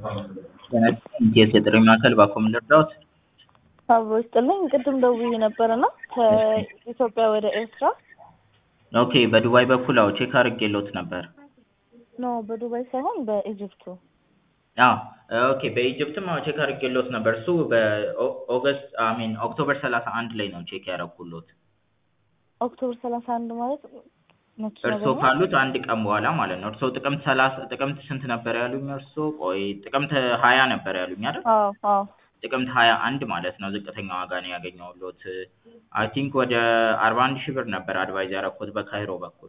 ኢቲኤስ የጥሪ ማዕከል ባኮም ልርዳዎት? አብሮ ይስጥልኝ። ቅድም ደውዬ ነበርና ከኢትዮጵያ ወደ ኤርትራ ኦኬ በዱባይ በኩል አዎ ቼክ አድርጌልዎት ነበር። ኖ በዱባይ ሳይሆን በኢጅፕቱ አዎ ኦኬ በኢጅፕትም አዎ ቼክ አድርጌልዎት ነበር። እሱ በኦገስት አሚን ኦክቶበር ሰላሳ አንድ ላይ ነው ቼክ ያደረኩልዎት። ኦክቶበር ሰላሳ አንድ ማለት መቼ እርስዎ ነው? ካሉት አንድ ቀን በኋላ ማለት ነው። እርስዎ ጥቅምት ሰላሳ ጥቅምት ስንት ነበር ያሉኝ እርስዎ? ቆይ ጥቅምት ሀያ ነበር ያሉኝ አይደል? አዎ አዎ ጥቅምት ሀያ አንድ ማለት ነው ዝቅተኛ ዋጋ ነው ያገኘሁልዎት። አይ ቲንክ ወደ አርባ አንድ ሺህ ብር ነበር አድቫይዝ ያደረኩት በካይሮ በኩል።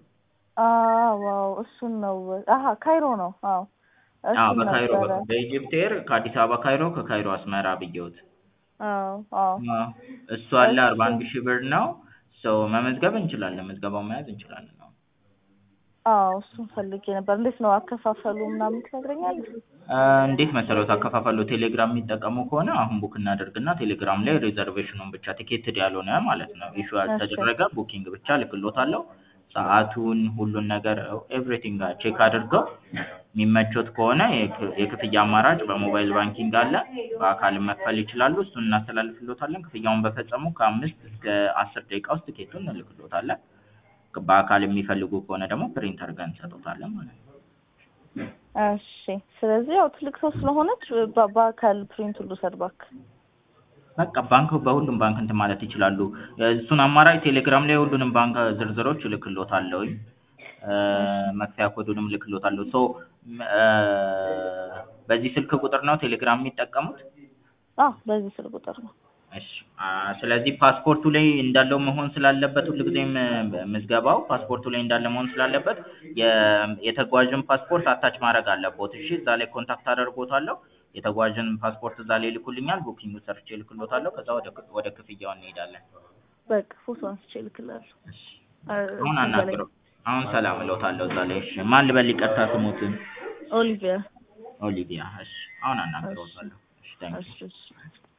ዋው እሱን ነው። አሀ ካይሮ ነው። አዎ አዎ እሱን በካይሮ ነበረ። በኩል በኢጅፕት ኤር ከአዲስ አበባ ካይሮ ከካይሮ አስመራ ብየውት አዎ አዎ አዎ፣ እሱ አለ አርባ አንድ ሺህ ብር ነው። ሰው መመዝገብ እንችላለን፣ ምዝገባውን መያዝ እንችላለን። አዎ አዎ እሱን ፈልጌ ነበር። እንዴት ነው አከፋፈሉ ምናምን ትነግረኛለህ? እ እንዴት መሰሎት አከፋፈሉ ቴሌግራም የሚጠቀሙ ከሆነ አሁን ቡክ እናደርግና ቴሌግራም ላይ ሪዘርቬሽኑን ብቻ ቲኬትድ ያልሆነ ማለት ነው ኢሹ ያልተደረገ ቡኪንግ ብቻ ልክሎታለሁ። ሰዓቱን ሁሉን ነገር ኤቭሪቲንግ ቼክ አድርገው የሚመቾት ከሆነ የክ- የክፍያ አማራጭ በሞባይል ባንኪንግ አለ። በአካል መክፈል ይችላሉ። እሱን እናስተላልፍሎታለን። ክፍያውን በፈጸሙ ከአምስት እስከ አስር ደቂቃ ውስጥ ቲኬቱን እንልክሎታለን። በአካል የሚፈልጉ ከሆነ ደግሞ ፕሪንት አድርገን እንሰጦታለን ማለት ነው። እሺ ስለዚህ ያው ትልቅ ሰው ስለሆነች በ- በአካል ፕሪንት ሁሉ ሰድባክ በቃ ባንክ በሁሉም ባንክ እንትን ማለት ይችላሉ። እሱን አማራጭ ቴሌግራም ላይ ሁሉንም ባንክ ዝርዝሮች እልክሎታለሁኝ። እ መክፈያ ኮዱንም እልክሎታለሁ። ሶ እ በዚህ ስልክ ቁጥር ነው ቴሌግራም የሚጠቀሙት? አዎ በዚህ ስልክ ቁጥር ነው። እሺ አ ስለዚህ ፓስፖርቱ ላይ እንዳለው መሆን ስላለበት ሁልጊዜም ምዝገባው ፓስፖርቱ ላይ እንዳለ መሆን ስላለበት የ- የተጓዥን ፓስፖርት አታች ማድረግ አለቦት። እሺ እዛ ላይ ኮንታክት አደርጎታለሁ። የተጓዥን ፓስፖርት እዛ ላይ ይልኩልኛል። ቡኪንግ ሰርቼ እልክሎታለሁ። ከዛ ወደ ክ- ወደ ክፍያው እንሄዳለን። በቃ ፎቶ አንስቼ እልክልሃለሁ። እሺ አ- አሁን እዛ ላይ አናግረው አሁን ሰላም እለውታለሁ እዛ ላይ። እሺ ማን ልበል ይቅርታ ስሙትን? ኦሊቪያ ኦሊቪያ። እሺ አሁን አናግረውታለሁ። እሺ ታንክ እሺ እሺ